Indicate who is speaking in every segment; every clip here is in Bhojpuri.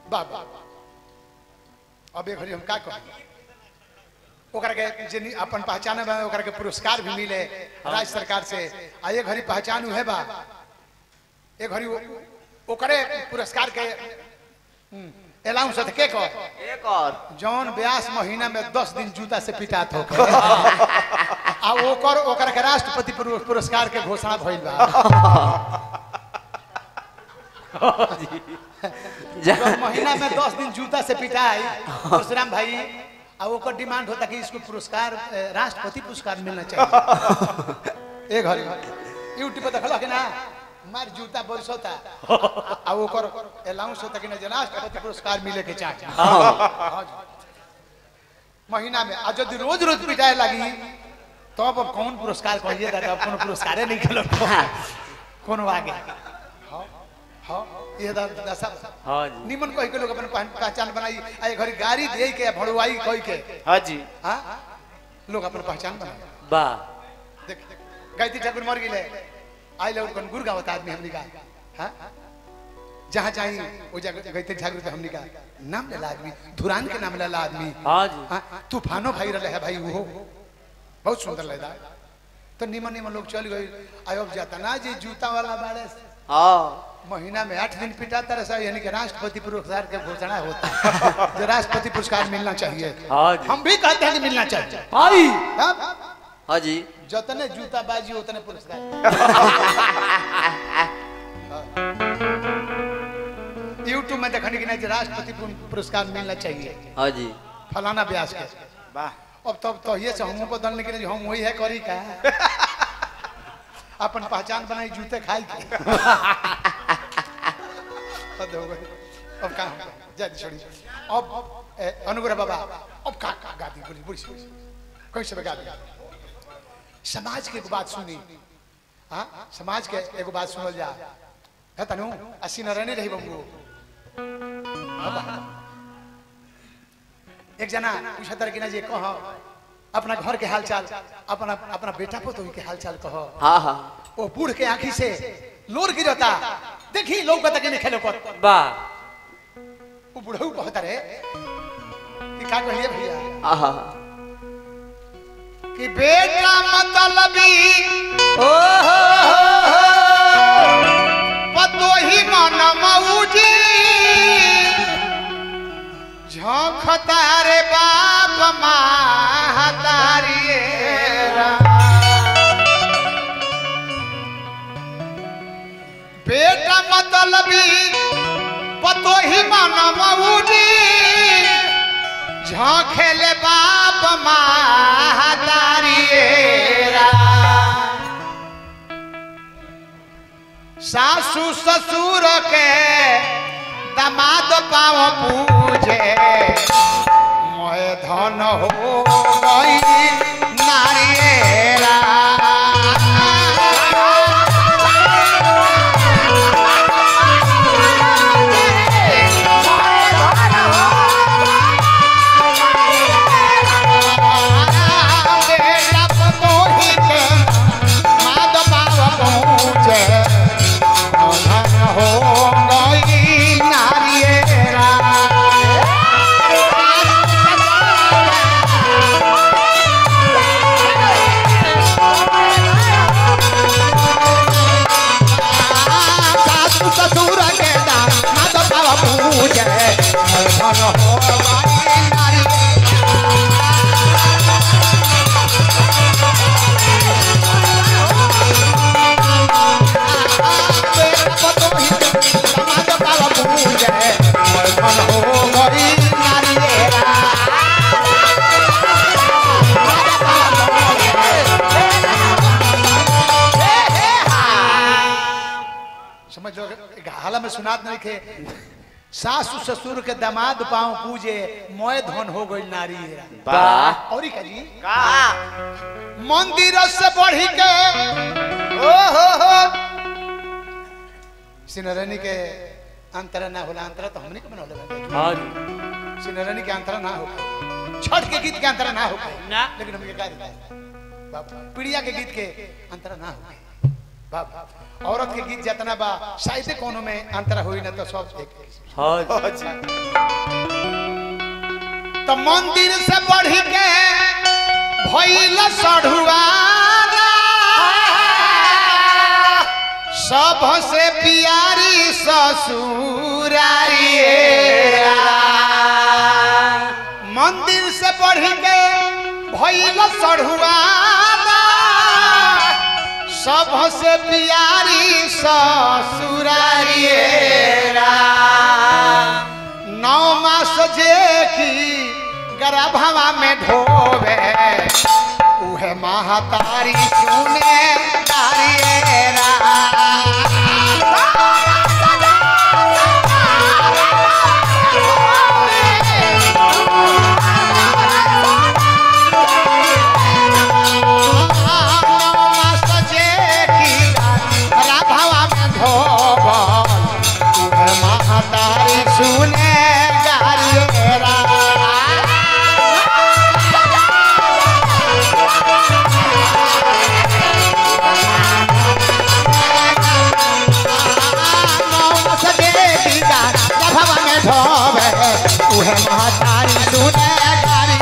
Speaker 1: बाबा अब एक घड़ी हम का कही ओकरा के जे नि- अपन पहचान बा ओकरा के पुरस्कार भी मिले राज्य सरकार से आ एक घड़ी पहचान है बा एक घड़ी ओ- ओकरे पुरस्कार के अलाउंस के कर
Speaker 2: एक और
Speaker 1: जौन ब्यास महीना में दस दिन जूता से पिटात हो आ ओकर ओकर के राष्ट्रपति पुर- पुरस्कार के घोषणा भइल बा जौन महीना में दस दिन जूता से पिटाई परशुराम भाई आ ओकर डिमांड होता कि इसको पुरस्कार ए, राष्ट्रपति पुरस्कार मिलना चाहिए एक घड़ी यूट्यूब पर देखल कि ना मार जूता बरस होता आ ओकर अलाउंस होता कि ना जे राष्ट्रपति पुरस्कार मिले के चाहिए हाँ जी। महीना में आ यदि रोज रोज पिटाए लगी तब अब कौन पुरस्कार कहिए दादा अब कोनो पुरस्कारे नहीं खेलो कोनो आगे हाँ हाँ ये दादा दशा
Speaker 2: हाँ जी
Speaker 1: निमन कह के लोग अपन पहन- पहचान बनाई आ ये घड़ी गाड़ी दे के भड़ुआई कह के
Speaker 2: हाँ जी
Speaker 1: हाँ लोग अपन पहचान बनाई
Speaker 2: वाह
Speaker 1: देख गायत्री ठाकुर मर गए आई लोग कौन गुर गावत आदमी हमनी का हाँ जहाँ चाही वो जगह गायत्री ठाकुर के हमनी का नाम लेला आदमी धुरान के नाम लेला आदमी
Speaker 2: हाँ जी
Speaker 1: हाँ, तूफानो भाई रहे है भाई वो बहुत सुंदर लगता है तो निमन निमन लोग चल गए आयोग जाता ना जी जूता वाला बाड़े
Speaker 2: हाँ
Speaker 1: महीना में आठ दिन पिटाता रहा यानी कि राष्ट्रपति पुरस्कार के घोषणा होता है जो राष्ट्रपति पुरस्कार मिलना चाहिए
Speaker 2: हाँ जी
Speaker 1: हम भी कहते हैं कि मिलना चाहिए
Speaker 2: आई
Speaker 1: हाँ?
Speaker 2: हाँ जी
Speaker 1: जितने जूता बाजी उतने पुरस्कार यूट्यूब में देखने की नहीं कि राष्ट्रपति पुर- पुरस्कार मिलना चाहिए
Speaker 2: हाँ जी
Speaker 1: फलाना ब्यास के
Speaker 2: वाह
Speaker 1: अब तब तो ये से हमको बदलने के लिए हम वही है करी का अपन पहचान बनाई जूते खाई के हद हो गई अब कहाँ जा छोड़ी अब ए, अनुग्रह बाबा अब का का गा दी बोली बोली बोली कैसे गा दी समाज के एगो बात सुनी हाँ समाज के एगो बात सुनल जा है तनु अस्सी न रहने रही बबू एक जना पूछा तर कि ना जे कह अपना घर के हालचाल अपना अपना बेटा को तो के हालचाल कह
Speaker 2: हाँ हाँ
Speaker 1: वो बूढ़ के आंखी से लोर गिरता देखी लोग कहता कि नहीं खेलो कर
Speaker 2: वाह
Speaker 1: वो बुढ़ऊ कहता रे कि का कहिए भैया
Speaker 2: आहा
Speaker 1: कि बेटा मतलबी
Speaker 2: ओ हो
Speaker 1: पतो ही मन मऊजी झोंकता रे बाप महतारी बेटा मतलबी पतो ही मन मऊजी झोंखेले बाप महतारी सासू ससुर के दमाद पाव पूजे मोय धन हो गई नारियरा बेटा पतोही के माद पाव पूजे धन हो गई नारियरा सासु ससुर के दाम माता बाबा पूजे धन हो गई नारियरा बेटा पतोही के दामाद बाबा पूजे धन हो गई नारियरा समझ लो हाला में सुनात नहीं थे सासु ससुर के दामाद पाँव पूजे मोय धन हो गई नारी
Speaker 2: वाह
Speaker 1: और का जी
Speaker 2: का
Speaker 1: मंदिर से बढ़ी के ओ हो हो सिनरनी के अंतर ना होला अंतर तो हमने के बनौले बाटे।
Speaker 2: हाँ जी
Speaker 1: सिनरनी के अंतर ना हो छठ के गीत के अंतर ना हो
Speaker 2: ना।
Speaker 1: लेकिन हमके का देता है बाप पीड़िया के गीत के अंतर ना हो बाबा औरत के गीत जितना बा शायद कोनो में अंतर होई ना तो सब एक
Speaker 2: हाँ जी
Speaker 3: हाँ जी
Speaker 1: तो मंदिर से बढ़ के भइल सढ़ुआरा सबसे प्यारी ससुरारी मंदिर से बढ़ के भइल सढ़ुआरा सबसे प्यारी ससुरारी नौ मास जे की गर्भवा में ढोवे उहे महातारी सुने तारियेरा नौ मास जे की गर्भवा में ढोवल उहे महातारी सुने गारियेरा उहे महातारी सुने गारी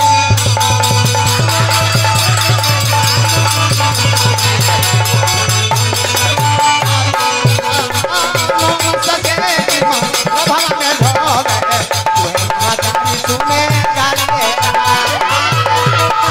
Speaker 1: सुने गारी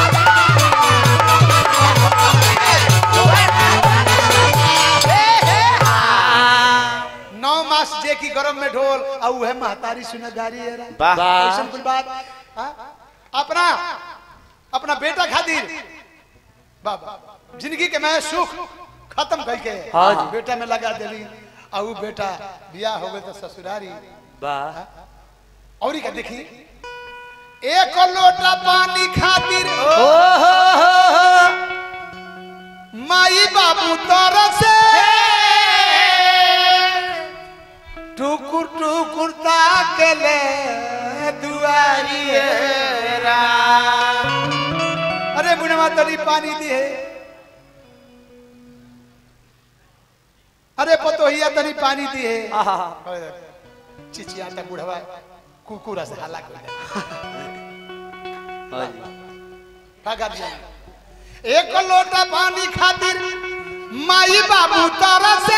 Speaker 1: नौ मास जे की गरम में ढोल आ उहे महतारी सुने गारी है रा।
Speaker 3: वाह
Speaker 2: वाह।
Speaker 1: ऐसन कुछ बात हाँ? अपना अपना बेटा खातिर बाबा जिंदगी के मैं सुख खत्म करके
Speaker 2: हाँ जी।
Speaker 1: बेटा में लगा देली आ उ बेटा बियाह हो गए तो ससुरारी
Speaker 2: वाह
Speaker 1: और का देखी एक लोटा पानी खातिर
Speaker 2: ओ हो हो हो
Speaker 1: माई बाबू तर से टुकुर टुकुर ताकले दुआरी अरे बुढ़वा तनी पानी दिए अरे पतोहिया तनी पानी दिए
Speaker 2: आहा
Speaker 1: चिचिया तक बुढ़वा कुकुरा से हला कर
Speaker 2: हाँ जी
Speaker 1: का कर दिया एक लोटा पानी खातिर माई बाबू तरसे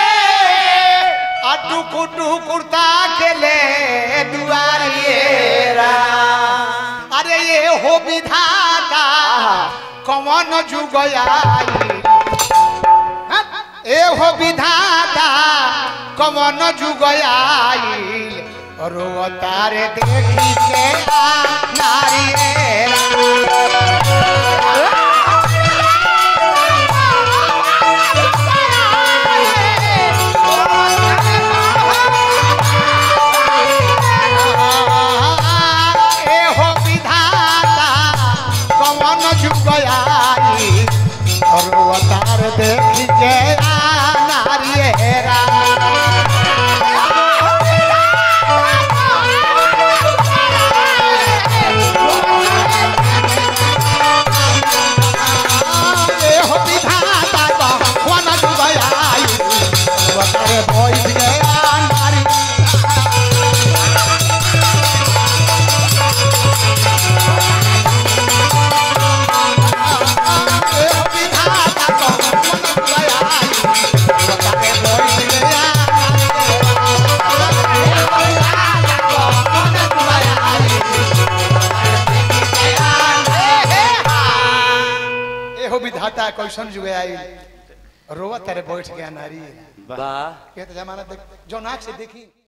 Speaker 1: आ टुकु टुकुरता के ले दुआरिएरा अरे ये हो विधाता कौन जुग आई ए हो विधाता कौन जुग आईल रो तारे देखी के आ नारियेरा ए हो विधाता कौन जुग आई और अवतार देख के आ नारियेरा ए हो विधाता कौन जुग आई अवतार बैठ के आ नारी ए हो विधाता कौन जुग आई अवतार बैठ के आ एहो विधाता कैसन जुगे आई रोवा तारे बैठ गया नारी
Speaker 2: वाह
Speaker 1: ये तो जमाना देख जो नाक से देखी